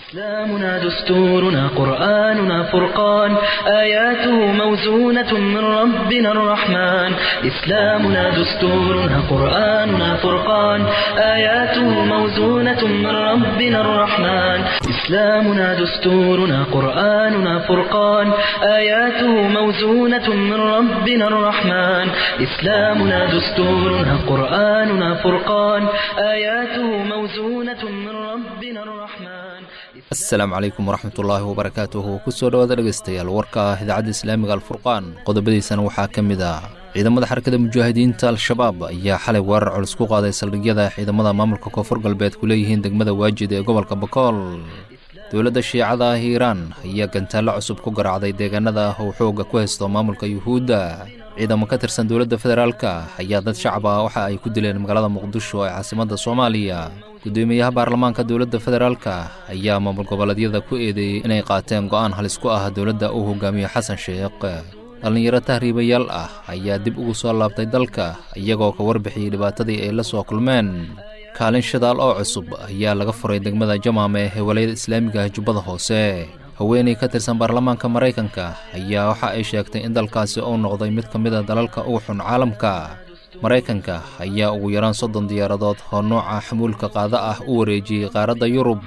إسلامنا دستورنا قرآننا فرقان آياته موزونة من ربنا الرحمن إسلامنا دستورنا قرآننا فرقان آياته موزونة من ربنا الرحمن إسلامنا دستورنا قرآننا فرقان آياته موزونة من ربنا الرحمن إسلامنا دستورنا قرآننا فرقان آياته موزونة من ربنا الرحمن asalaamu calaykum waraxmatullaahi wabarakaatuhu kusoo dhowaada dhegaystayaal warka idaacadda islaamiga alfurqaan qodobadiisana waxaa ka mid ah ciidamada xarakada mujaahidiinta al-shabaab ayaa xalay weerar culus ku qaaday saldhigyada ciidamada maamulka koonfur galbeed ku leeyihiin degmada waajid ee gobolka bakool dowladda shiicada ah iiraan ayaa gantaallo cusub ku garaacday deegaanada uu xooga ku haysto maamulka yuhuudda ciidamo ka tirsan dowladda federaalka ayaa dad shacab ah waxa ay ku dileen magaalada muqdisho ee caasimadda soomaaliya gudoomiyaha baarlamaanka dowladda federaalka ayaa maamul goboleedyada ku eedeeyey inay qaateen go'aan halis ku ah dowladda uu hogaamiyo xasan sheekh dhallinyaro tahriibayaal ah ayaa dib ugu soo laabtay dalka iyagoo ka warbixiyey dhibaatadii ay la soo kulmeen kaalin shidaal oo cusub ayaa laga furay degmada jamaame ee walayada islaamiga ah jubbada hoose haweeney ka tirsan baarlamaanka maraykanka ayaa waxa ay sheegtay in dalkaasi uu noqday mid ka mid a dalalka ugu xun caalamka maraykanka ayaa ugu yaraan soddon diyaaradood oo nooca xamuulka qaada ah u wareejiyey qaaradda yurub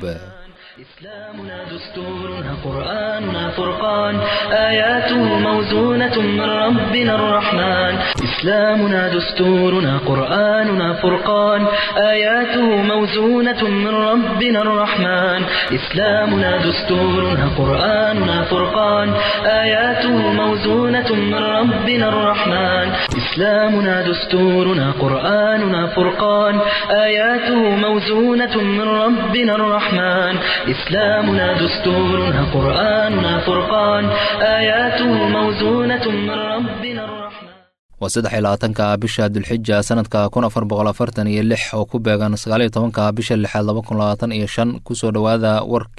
إسلامنا دستورنا قرآننا فرقان آياته موزونة من ربنا الرحمن إسلامنا دستورنا قرآننا فرقان آياته موزونة من ربنا الرحمن إسلامنا دستورنا قرآننا فرقان آياته موزونة من ربنا الرحمن إسلامنا دستورنا قرآننا فرقان آياته موزونة من ربنا الرحمن إسلامنا دستورنا قرآننا فرقان آياته موزونة من ربنا الرحمن waa saddex iyo labaatanka bisha dulxija sanadka kun afar boqol afartan iyo lix oo ku beegan sagaal iyo tobanka bisha lixaad laba kun labaatan iyo shan kusoo dhowaada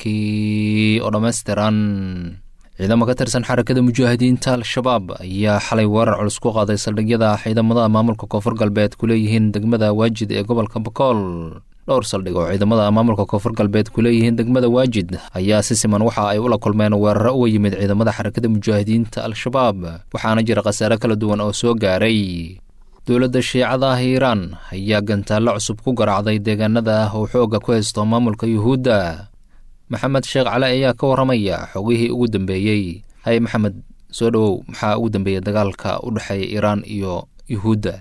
warkii oo dhammaystiran ciidamo ka tirsan xarakada mujaahidiinta al-shabaab ayaa xalay weerar culus ku qaaday saldhigyada ciidamada maamulka koonfur galbeed ku leeyihiin degmada waajid ee gobolka bakool dhowr saldhig oo ciidamada maamulka koonfur galbeed ku leeyihiin degmada waajid ayaa si siman waxa ay ula kulmeen weeraro uga yimid ciidamada xarakada mujaahidiinta al-shabaab waxaana jira khasaare kala duwan oo soo gaaray dowladda shiicada ah iiraan ayaa gantaallo cusub ku garaacday deegaanada uu xooga ku haysto maamulka yuhuudda maxamed sheekh cali ayaa ka warramaya xogihii ugu dambeeyey hay maxamed soo dhowow maxaa ugu dambeeyey dagaalka u dhexeeya iiraan iyo yuhuudda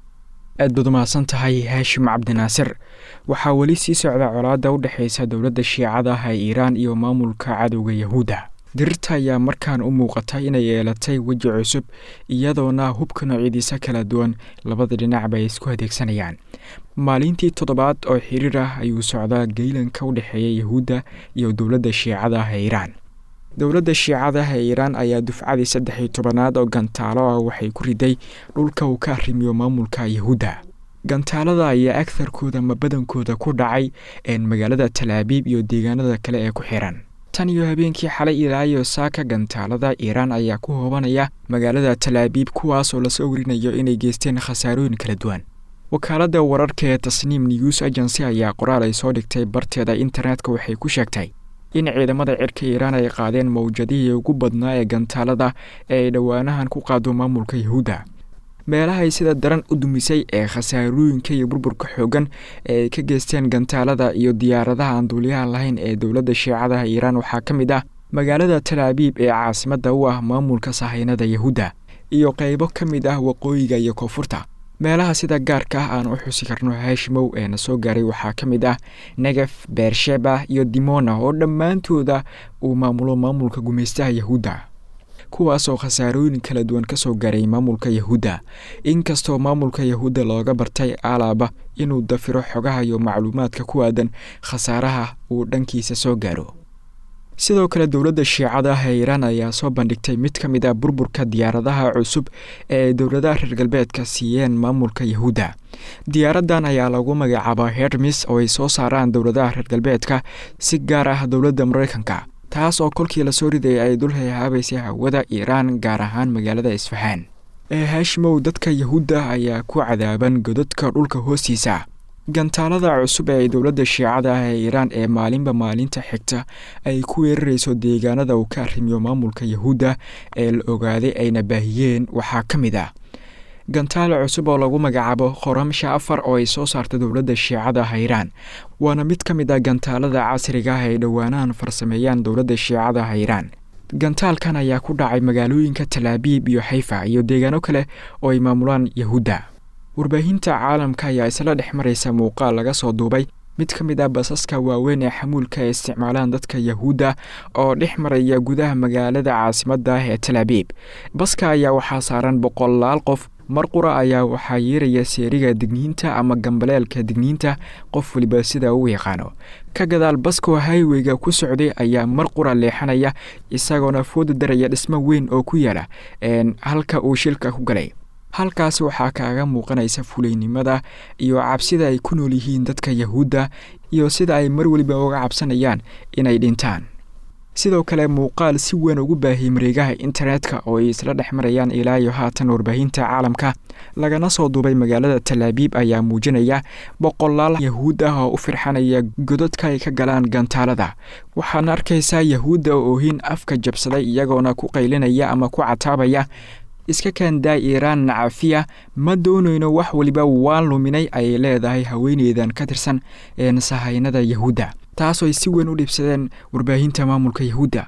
aad baad umahadsan tahay haashim cabdinaasir waxaa weli sii socda colaadda u dhexaysa dowladda shiicada ah ee iiraan iyo maamulka cadowga yahuudda dirirta ayaa markaan u muuqata inay yeelatay weji cusub iyadoona hubka noocyadiisa kala duwan labada dhinacba ay isku adeegsanayaan maalintii toddobaad oo xiriir ah ayuu socdaa geylanka u dhexeeya yahuudda iyo dowladda shiicada ah ee iiraan dowladda shiicada ah ee iiraan ayaa dufcadii saddex iyo tobanaad oo gantaalo ah waxay ku riday dhulka uu ka arrimiyo maamulka yahuudda gantaalada ayaa agharkooda ma badankooda ku dhacay een magaalada talaabiib iyo deegaanada kale ee ku xiran tan iyo habeenkii xalay ilaa iyo saaka gantaalada iiraan ayaa ku hoobanaya magaalada talaabiib kuwaas oo lasoo warinayo inay geysteen khasaarooyin kala duwan wakaaladda wararka ee tasniim news agency ayaa qoraal ay soo dhigtay barteeda internetka waxay ku sheegtay in ciidamada cirka iiraan ay qaadeen mawjadihii ugu badnaa ee gantaalada ee ay dhowaanahan ku qaado maamulka yahuudda meelahay sida daran u dumisay ee khasaarooyinka iyo burburka xoogan ee ay ka geysteen gantaalada iyo diyaaradaha aan duuliyaha lahayn ee dowladda shiicadaha iiraan waxaa ka mid ah magaalada talaabiib ee caasimadda u ah maamulka sahaynada yahuudda iyo qaybo ka mid ah waqooyiga iyo koonfurta meelaha sida gaarka ah aan u xusi karno haashimow ee na soo gaaray waxaa ka mid ah negef beersheba iyo dimona oo dhammaantooda uu maamulo maamulka gumaystaha yahuudda kuwaasoo khasaarooyin kala duwan ka soo gaaray maamulka yahuudda inkastoo maamulka yahuudda looga bartay alaaba inuu dafiro xogaha iyo macluumaadka ku aadan khasaaraha uu dhankiisa soo gaaro sidoo kale dowladda shiicada ah ee iiraan ayaa soo bandhigtay mid ka mid ah burburka diyaaradaha cusub ee ay dowladaha reer galbeedka siiyeen maamulka yahuudda diyaaraddan ayaa lagu magacaabaa hermis oo ay soo saaraan dowladaha reer galbeedka si gaar ah dowladda maraykanka taas oo kolkii lasoo ridayay ay dul hayhaabaysay hawada iiraan gaar ahaan magaalada isfahaan ee haashimow dadka yahuudda ayaa ku cadaaban godadka dhulka hoostiisa gantaalada cusub ee dowladda shiicada ah ee iiraan ee maalinba maalinta xigta ay ku weerarayso deegaanada uu ka arrimiyo maamulka yahuudda ee la ogaaday ayna baahiyeen waxaa ka mid ah gantaal cusub oo lagu magacaabo khoramsha afar oo ay soo saarta dowladda shiicada ah iiraan waana mid ka mid ah gantaalada casriga ah ay dhowaanahan farsameeyaan dowladda shiicada ah iiraan gantaalkan ayaa ku dhacay magaalooyinka talaabiib iyo xayfa iyo deegaano kale oo ay maamulaan yahuudda warbaahinta caalamka ayaa isla dhex maraysa muuqaal laga soo duubay mid ka mid ah basaska waaweyn ee xamuulka ay isticmaalaan dadka yahuudda oo dhex maraya gudaha magaalada caasimadda ah ee talaabiib baska ayaa waxaa saaran boqolaal qof mar qura ayaa waxaa yeeraya seeriga digniinta ama gambaleelka digniinta qof waliba sida uu yaqaano ka gadaal baskoo highweyga ku socday ayaa mar qura leexanaya isagoona fooda daraya dhismo weyn oo ku yaala halka uu shilka ku galay halkaasi waxaa kaaga muuqanaysa fulaynimada iyo cabsida ay ku nool yihiin dadka yahuudda iyo sida ay mar weliba uga cabsanayaan inay dhintaan sidoo kale muuqaal si weyn ugu baahiyey mareegaha internetka oo ay isla dhex marayaan ilaa iyo haatan warbaahinta caalamka lagana soo duubay magaalada talaabiib ayaa muujinaya boqolaal yahuud ah oo u firxanaya godadka ay ka galaan gantaalada waxaana arkaysaa yahuudda oohin afka jabsaday iyagoona ku qaylinaya ama ku cataabaya iska kaandaa iiraan nacafiya ma doonayno wax weliba waan luminay ayay leedahay haweeneydan ka tirsan ee sahaynada yahuudda taasoo ay si weyn u dhibsadeen warbaahinta maamulka yahuudda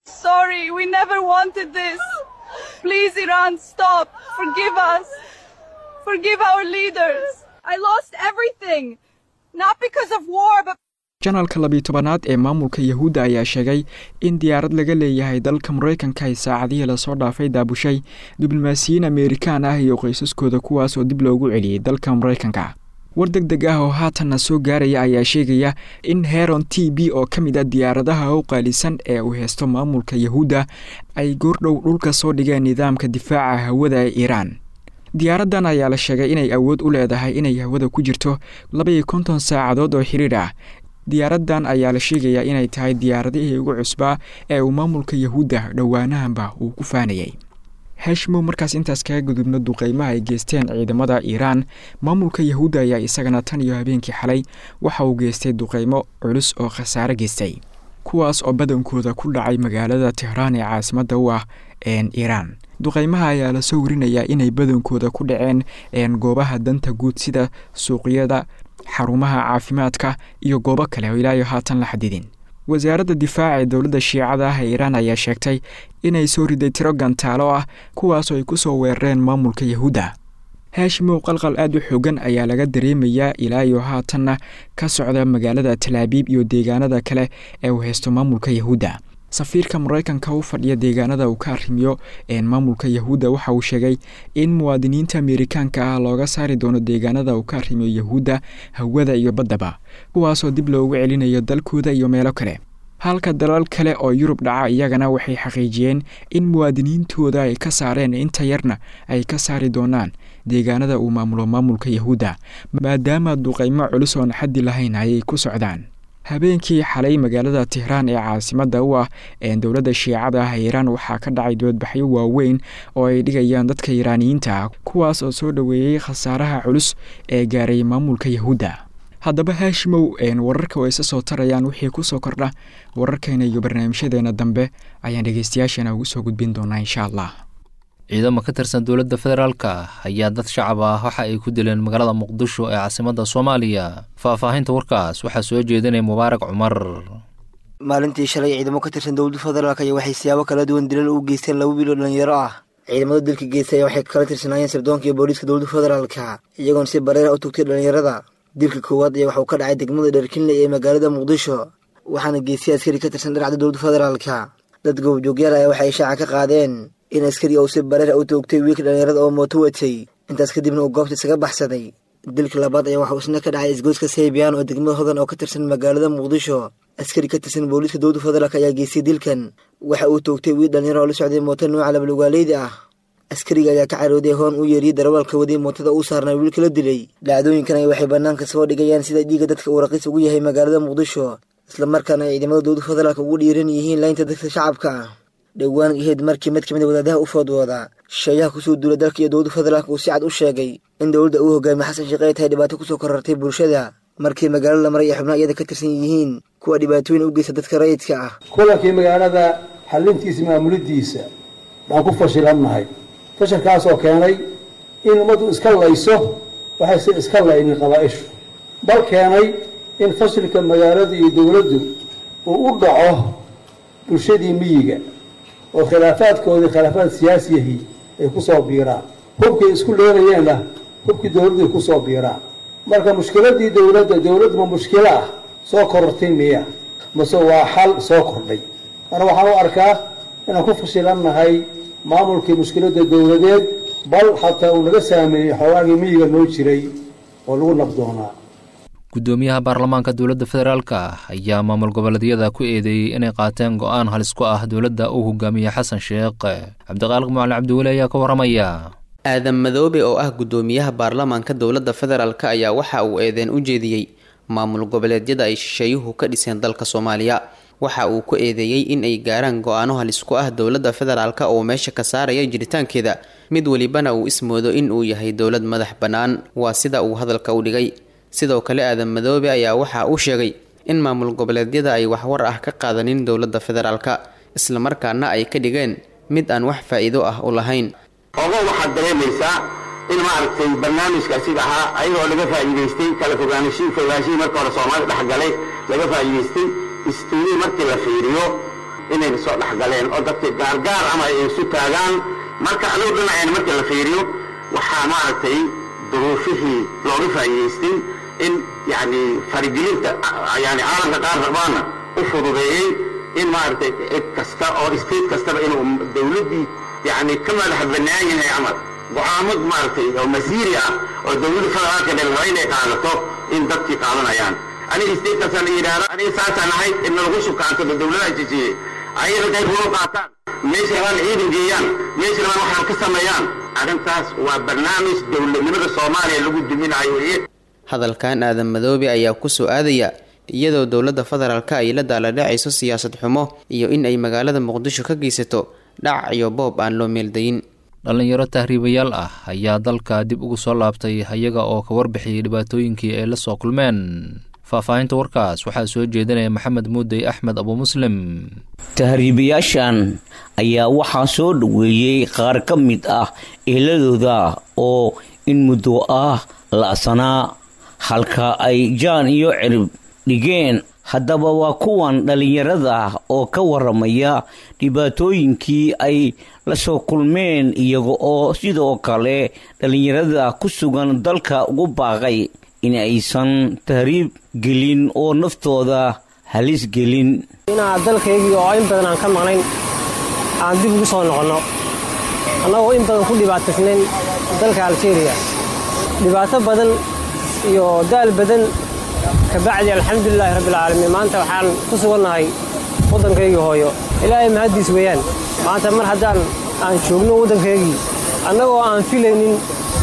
janalka labiyi tobanaad ee maamulka yahuudda ayaa sheegay in diyaarad laga leeyahay dalka maraykanka ay saacadihii lasoo dhaafay daabushay diblomaasiyiin ameerikaan ah iyo qoysaskooda kuwaas oo dib loogu celiyey dalka maraykanka war deg deg ah oo haatanna soo gaaraya ayaa sheegaya in heron t b oo ka mid a diyaaradaha u qaalisan ee uu heysto maamulka yahuudda ay goordhow dhulka soo dhigeen nidaamka difaaca hawada ee iiraan diyaaraddan ayaa la sheegay inay awood u leedahay inay hawada ku jirto labaiyo konton saacadood oo xiriir ah diyaaraddan ayaa la sheegayaa inay tahay diyaaradihii ugu cusbaa ee uu maamulka yahuudda dhowaanahanba uu ku faanayay heshimow markaas intaas kaga gudubno duqeymaha ay geysteen ciidamada iiraan maamulka yahuudda ayaa isagana tan iyo habeenkii xalay waxa uu geystay duqeymo culus oo khasaare geystay kuwaas oo badankooda ku dhacay magaalada tehraan ee caasimadda u ah iiraan duqeymaha ayaa lasoo warinayaa inay badankooda ku dhaceen goobaha danta guud sida suuqyada xarumaha caafimaadka iyo goobo kale oo ilaayo haatan la xadidin wasaaradda difaaca ee dowladda shiicada ah ee iiraan ayaa sheegtay inay soo riday tiro gantaalo ah kuwaasoo ay ku soo weerareen maamulka yahuudda haashimow qalqal aad u xoogan ayaa laga dareemayaa ilaa iyo haatanna ka socda magaalada talaabiib iyo deegaanada kale ee uu haysto maamulka yahuudda safiirka maraykanka u fadhiya deegaanada uu ka arrimiyo maamulka yahuudda waxa uu sheegay in muwaadiniinta ameerikaanka ah looga saari doono deegaanada uu ka arrimiyo yahuudda hawada iyo baddaba kuwaasoo dib loogu celinayo dalkooda iyo meelo kale halka dalal kale oo yurub dhaca iyagana waxay xaqiijiyeen in muwaadiniintooda ay ka saareen inta yarna ay ka saari doonaan deegaanada uu maamulo maamulka yahuudda maadaama duqeymo culus oon xaddi lahayn ayay ku socdaan habeenkii xalay magaalada tehraan ee caasimadda u ah ee dowladda shiicada ah iiraan waxaa ka dhacay doodbaxyo waaweyn oo ay dhigayaan dadka iiraaniyiinta ah kuwaas oo soo dhoweeyey khasaaraha culus ee gaaray maamulka yahuudda haddaba haashimow wararka oo isa soo tarayaan wixii ku soo kordha wararkeena iyo barnaamijyadeena dambe ayaan dhegeystayaasheena ugu soo gudbin doonaa insha allah ciidamo ka tirsan dowladda federaalka ayaa dad shacab ah waxa ay ku dileen magaalada muqdisho ee caasimadda soomaaliya faahfaahinta warkaas waxaa soo jeedinaya mubaarak cumar maalintii shalay ciidamo ka tirsan dowladda federaalk ayaa waxay siyaabo kala duwan dilal u geysteen laba wiil oo dhalinyaro ah ciidamada dilka geystay ayaa waxay kala tirsanaayeen sirdoonka iyo booliiska dowladda federaalka iyagoon si bareera u tugtay dhalinyarada dilka koowaad ayaa waxuu ka dhacay degmada dherkinle ee magaalada muqdisho waxaana geystay askari ka tirsan dhinacda dowladda federaalka dad goobjoogyaal ayaa waxay shaaca ka qaadeen in askari uu si bareera u toogtay wiilka dhalinyarada oo mooto watay intaas kadibna uu goobta isaga baxsaday dilka labaad ayaa waxuu isna ka dhacay isgoyska saybiyan oo degmada hodan oo ka tirsan magaalada muqdisho askari ka tirsan booliiska dowladda federaalk ayaa geystay dilkan waxa uu toogtay wiil dhalinyaro oo la socday mooto nooca labalugaaleyda ah askariga ayaa ka carooday hoon u yeeriyey darawalka waday mootada uu saarnaa wiilka la dilay dhacdooyinkan ay waxay bannaanka soo dhigayaan sida dhiigga dadka uu raqiis ugu yahay magaalada muqdisho islamarkaana ay ciidamada dowladda federaalk ugu dhiiran yihiin laynta dadka shacabka ah dhowaan ahayd markii mid ka mid a wadaadaha u foodwooda shisheeyaha kusoo duula dalka iyo dowladda federaalk uu si cad u sheegay in dowladda uu hogaamiye xasan sheekh ay tahay dhibaato kusoo korartay bulshada markii magaalada la maray ay xubnaha iyada ka tirsan yihiin kuwa dhibaatooyin u geysta dadka rayidka ah kulankii magaalada xalintiisa maamulidiisa baan ku fashilannahay fashilkaasoo keenay in ummaddu iska layso waxayse iska laynin qabaa-ishu bal keenay in fashilka magaalada iyo dowladdu uu u dhaco bulshadii miyiga oo khilaafaadkoodii khilaafaad siyaasiyahi ay ku soo biiraan hubkay isku leelayeenna hubkii dowladdu ay ku soo biiraan marka mushkiladii dowladda dowladdu ma mushkilo ah soo korortay miya mase waa xal soo kordhay ana waxaan u arkaa inaan ku fashilannahay maamulkii mushkiladda dowladeed bal xataa uu naga saameeyey xoogaagii miyiga noo jiray oo lagu nabdoonaa guddoomiyaha baarlamaanka dowladda federaalka ayaa maamul goboleedyada ku eedeeyey inay qaateen go-aan halis ku ah dowladda uu hogaamiye xasan sheekh cabdiqaaliq macalin cabdiweli ayaa ka waramaya aadan madoobe oo ah guddoomiyaha baarlamaanka dowladda federaalk ayaa waxa uu eedeen u jeediyey maamul goboleedyada ay shisheeyuhu ka dhiseen dalka soomaaliya waxa uu ku eedeeyey in ay gaaraan go-aano halis ku ah dowladda federaalk oo meesha ka saaraya jiritaankeeda mid welibana uu ismoodo in uu yahay dowlad madax bannaan waa sida uu hadalka u dhigay sidoo kale aadan madoobe ayaa waxa uu sheegay in maamul goboleedyada ay waxwar ah ka qaadanin dowladda federaalka islamarkaana ay ka dhigeen mid aan wax faa-iido ah u lahayn ogo waxaad dareemaysaa in maaragtay barnaamijka asiga ahaa ayagoo laga faa'iidaystay kala fogaanashii fogaanshihii marka hore soomaalida dhexgalay laga faa'iidaystay istuunii markii la fiiriyo inayna soo dhexgaleen oo dadka gaargaar ama ay isu taagaan marka adigu dhinaceen markii la fiiriyo waxaa maaragtay duruufihii looga faa'iidaystay in yacni farigelinta yani caalamka qaar rabaana u fududeeyey in maaragtay cid kasta oo state kastaba inuu dowladdii yani ka madax bannaan yahay camal go-aamo maaragtay oo masiiri ah oo dowladda federaalka dhalraba inay qaadato in dadkii qaadanayaan aniga statekaasaan la yidhaahda aniga saasaan ahay inna lagu shukaantada dowladaha jejiyey ayaga qayb loo qaataan meesha rabaan ciidan geeyaan meesha rabaan waxaan ka sameeyaan arrintaas waa barnaamij dowladnimada soomaaliya lagu duminayo weye hadalkan aadan madoobe ayaa ku soo aadaya iyadoo dowladda federaalka ay la daaladhacayso siyaasad xumo iyo in ay magaalada muqdisho ka geysato dhac iyo boob aan loo meeldayin dhallinyaro tahriibayaal ah ayaa dalka dib ugu soo laabtay ayaga oo ka warbixiyey dhibaatooyinkii ay la soo kulmeen faahfaahinta warkaas waxaa soo jeedinaya maxamed muudey axmed abu muslim tahriibayaashan ayaa waxaa soo dhoweeyey qaar ka mid ah eeladooda oo in muddo ah la'sanaa halka ay jaan iyo cirib dhigeen haddaba waa kuwan dhallinyarada oo ka waramaya dhibaatooyinkii ay la soo kulmeen iyaga oo sidoo kale dhallinyarada ku sugan dalka ugu baaqay in aysan tahriib gelin oo naftooda halis gelin inaan dalkaygii oo in badan aan ka maqnayn aan dib ugu soo noqonno annagoo in badan ku dhibaataysnayn dalka aljeeriya dhibaato badan iyo daal badan kabacdi alxamdulilaahi rabbilcaalamiin maanta waxaan ku sugannahay waddankaygii hooyo ilaahay mahaddiis weeyaan maanta mar haddaan aan joogno waddankaygii annagoo aan filaynin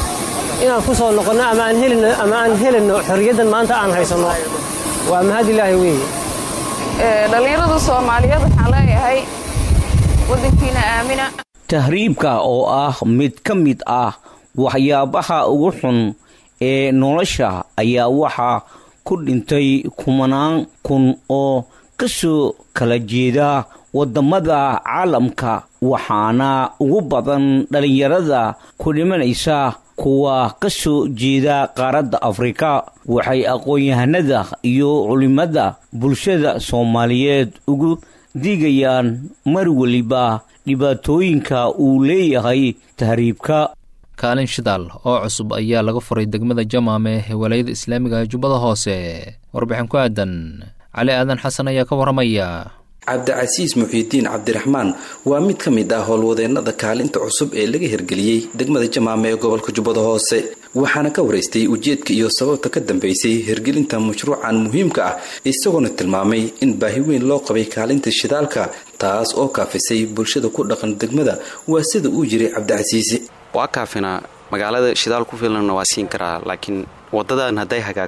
inaan ku soo noqonno ama aan helino ama aan helinno xorriyaddan maanta aan haysanno waa mahad ilaahi weeye dhallinyarada soomaaliyeed waxaan leeyahay waddankiina aamina tahriibka oo ah mid ka mid ah waxyaabaha ugu xun ee nolosha ayaa waxaa ku dhintay kumanaan kun oo ka soo kala jeeda waddamada caalamka waxaana ugu badan dhallinyarada ku dhimanaysa kuwa ka soo jeeda qaaradda afrika waxay aqoon-yahanada iyo culimada bulshada soomaaliyeed ugu digayaan mar weliba dhibaatooyinka uu leeyahay tahriibka kaalin shidaal oo cusub ayaa laga furay degmada jamaame ee walaayada islaamiga ee jubbada hoose warbixin ku aadan cali aadan xasan ayaa ka waramaya cabdicasiis muxiidiin cabdiraxmaan waa mid ka mid ah howlwadeennada kaalinta cusub ee laga hirgeliyey degmada jamaame ee gobolka jubbada hoose waxaana ka waraystay ujeedka iyo sababta ka dambeysay hirgelinta mashruucan muhiimka ah isagoona tilmaamay in baahi weyn loo qabay kaalinta shidaalka taas oo kaafisay bulshada ku dhaqan degmada waa sida uu yiri cabdicasiisi waa kaafinaa magaalada shidaal ku filanna waa siin karaa laakiin wadadan hadday hagaagto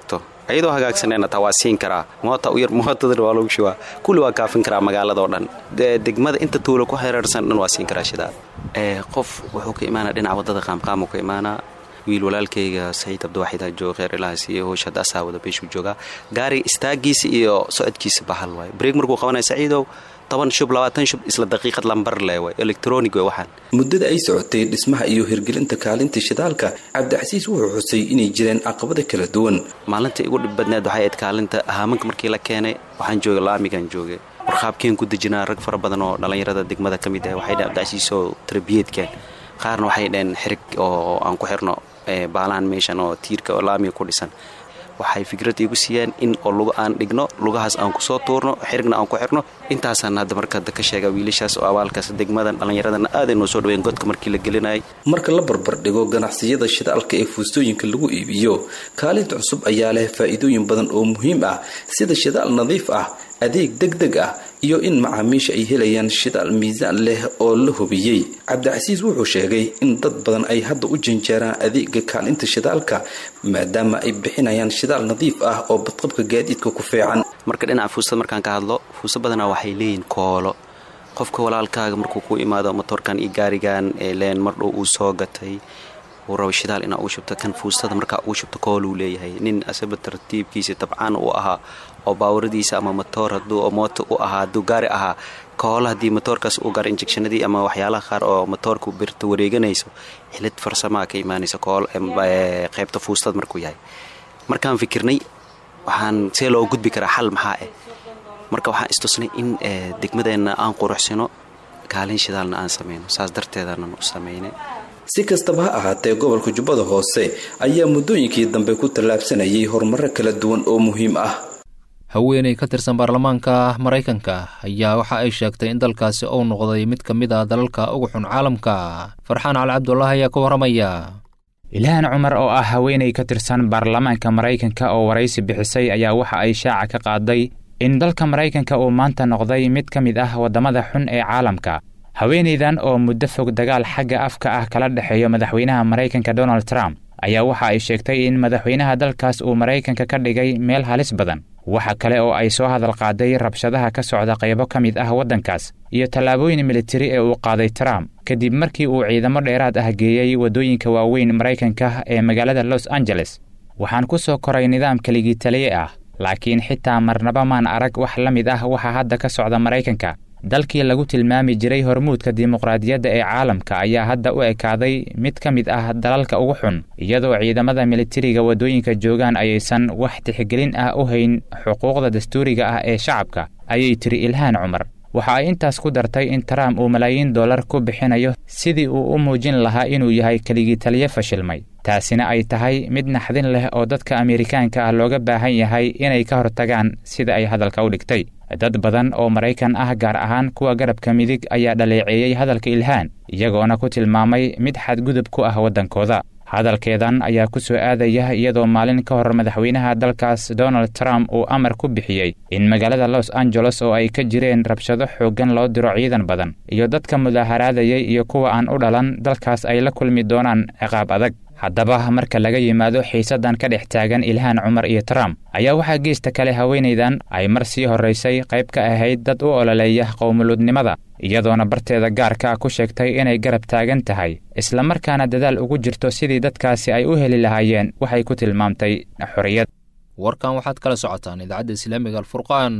iyadoo hagaagsaneen taa waa siin karaa moota u yar mootadana waa lagu shubaa kulli waa kaafin karaa magaaladao dhan degmada inta tuulo ku xereersan dhan waa siin karaa shidaal qof wuxuu ka imaanaa dhinaca wadada qaamqaamu ka imaanaa wiil walaalkayga saciid abdiwaxid jooga kheer ilahaas iyo howsha hadda asaa wada beeshuu joogaa gaariga istaagiisa iyo socodkiisa bahal waaye breeg markuu qabanaya saciidow toban shub labaatan shub isla daqiiqad lambar le way electronic way waxaan muddada ay socotay dhismaha iyo hirgelinta kaalinta shidaalka cabdicasiis wuxuu xusay inay jireen caqabada kala duwan maalinta igu dhib badneed waxay ayd kaalinta haamanka markii la keenay waxaan joogay laamigan joogay warqaabkeen ku dejinaa rag fara badan oo dhallinyarada degmada ka mid ah waxay dheen cabdicasiis oo tarbiyeedkeen qaarna waxay dheen xirig oo aan ku xirno baalaan meeshan oo tiirka oo laamiga ku dhisan waxay fikrad iigu siiyeen in oo luga aan dhigno lugahaas aan kusoo tuurno xirigna aan ku xirno intaasaan hadda markada ka sheega wiilashaas oo abaalkaas degmadan dhallinyaradana aaday noo soo dhaween godka markii la gelinayay marka la barbardhigo ganacsiyada shidaalka ee fuustooyinka lagu iibiyo kaalinta cusub ayaa leh faa'iidooyin badan oo muhiim ah sida shidaal nadiif ah adeeg deg deg ah iyo in macaamiisha ay helayaan shidaal miisaan leh oo la hubiyey cabdicasiis wuxuu sheegay in dad badan ay hadda u janjeeraan adeega kaalinta shidaalka maadaama ay bixinayaan shidaal nadiif ah oo badqabka gaadiidka ku fiican marka dhinaca fuustada markaan ka hadlo fuusta badanaa waxay leeyihin koolo qofka walaalkaaga markuu ku imaado motorkan iyo gaarigan ee leen mardhow uu soo gatay uu rabo shidaal inaa uu shubto kan fuustada markaa uu shubto kooluu leeyahay nin asaba tartiibkiisa tabcaan uu ahaa oo baawuradiisa ama motoor haduu mooto u ahaa hadduu gaari ahaa koolo haddii motoorkaas uu gaaro injectionadii ama waxyaalaha qaar oo motoorka birta wareeganayso xilid farsamaa ka imaanaysa kool qaybta fuustada markuu yahay markaan fikirnay waxaan see loo gudbi karaa xal maxaa ah marka waxaan istusnay in degmadeenna aan quruxsino kaalin shidaalna aan samayno saas darteedaanan u samaynay si kastaba ha ahaatee gobolka jubbada hoose ayaa muddooyinkii dambe ku tallaabsanayay horumaro kala duwan oo muhiim ah haweeney ka tirsan baarlamaanka maraykanka ayaa waxa ay sheegtay in dalkaasi uu noqday mid ka mid ah dalalka ugu xun caalamka farxaan cali cabdulaahi ayaa ka warramaya ilhaan cumar oo ah haweeney ka tirsan baarlamaanka maraykanka oo waraysi bixisay ayaa waxa ay shaaca ka qaaday in dalka maraykanka uu maanta noqday mid ka mid ah waddamada xun ee caalamka haweenaydan oo muddo fog dagaal xagga afka ah kala dhexeeyo madaxweynaha maraykanka donald trump ayaa waxa ay sheegtay in madaxweynaha dalkaas uu maraykanka ka dhigay meel halis badan waxa kale oo ay soo hadal qaaday rabshadaha ka socda qaybo ka mid ah waddankaas iyo tallaabooyin militari ee uu qaaday trump kadib markii uu ciidamo dheeraad ah geeyey waddooyinka waaweyn maraykanka ee magaalada los angeles waxaan ku soo koray nidaam keligii taliye ah laakiin xitaa marnaba maan arag wax la mid ah waxa hadda ka socda maraykanka dalkii lagu tilmaami jiray hormuudka dimuqraadiyadda ee caalamka ayaa hadda u ekaaday mid ka mid ah dalalka ugu xun iyadoo ciidamada militariga waddooyinka joogaan ayaysan wax tixgelin ah u hayn xuquuqda dastuuriga ah ee shacabka ayay tiri ilhaan cumar waxa ay intaas ku dartay in trump uu malaayiin dollar ku bixinayo sidii uu u muujin lahaa inuu yahay keligii taliye fashilmay taasina ay tahay mid naxdin leh oo dadka ameerikaanka ah looga baahan yahay inay ka hortagaan sida ay hadalka u dhigtay dad badan oo maraykan ah gaar ahaan kuwa garabka midig ayaa dhaleeceeyey hadalka ilhaan iyagoona ku tilmaamay mid xadgudub ku ah waddankooda hadalkeedan ayaa ku soo aadaya iyadoo maalin ka hor madaxweynaha dalkaas donald trump uu amar ku bixiyey in magaalada los angeles oo ay ka jireen rabshado xooggan loo diro ciidan badan iyo dadka mudaaharaadayay iyo kuwa aan u dhalan dalkaas ay la kulmi doonaan ciqaab adag haddaba marka laga yimaado xiisaddan ka dhex taagan ilhaan cumar iyo trump ayaa waxaa geesta kale haweenaydan ay mar sii horraysay qayb ka ahayd dad u ololeeya qowmuluudnimada iyadoona barteeda gaarka ah ku sheegtay inay garab taagan tahay islamarkaana dadaal ugu jirto sidii dadkaasi ay u heli lahaayeen waxay ku tilmaamtay xorriyad warkan waxaad kala socotaan idaacadda islaamiga alfurqaan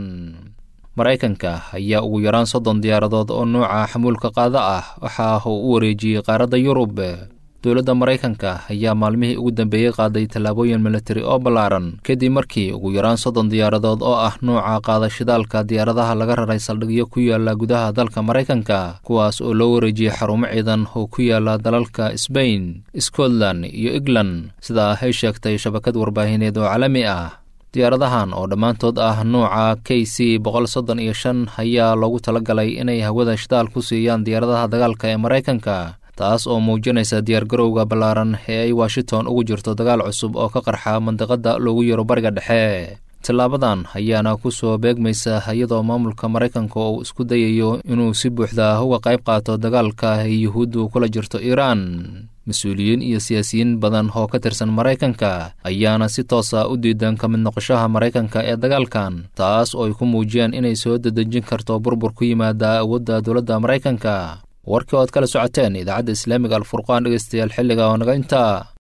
maraykanka ayaa ugu yaraan soddon diyaaradood oo nuuca xamuulka qaada ah waxa uu u wareejiyey qaaradda yurub dowladda maraykanka ayaa maalmihii ugu dambeeyey qaaday tallaabooyin militari oo ballaaran kadib markii ugu yaraan soddon diyaaradood oo ah nuuca qaadashidaalka diyaaradaha laga raray saldhigyo ku yaala gudaha dalka maraykanka kuwaas oo loo wareejiyey xarumo ciidan oo ku yaala dalalka sbain scotland iyo england sidaa ay sheegtay shabakad warbaahineed oo caalami ah diyaaradahan oo dhammaantood ah nuuca k c boqol soddon iyo shan ayaa loogu talagalay inay hawada shidaal ku siiyaan diyaaradaha dagaalka ee maraykanka taas oo muujinaysa diyaargarowga ballaaran ee ay washington ugu jirto dagaal cusub oo ka qarxa mandiqadda loogu yaro bariga dhexe tillaabadan ayaana ku soo beegmaysa iyadoo maamulka maraykanka uu isku dayayo inuu si buuxda uga qayb qaato dagaalka ay yuhuuddu kula jirto iiraan mas-uuliyiin iyo siyaasiyiin badan oo ka tirsan maraykanka ayaana si toosa u diidan ka mid noqoshaha maraykanka ee dagaalkan taas oo ay ku muujiyaan inay soo dadejin karto burbur ku yimaada awoodda dowladda maraykanka warkii ood kala socoteen idaacadda islaamiga alfurqaan dhegeystayaal xilliga oo naga intaa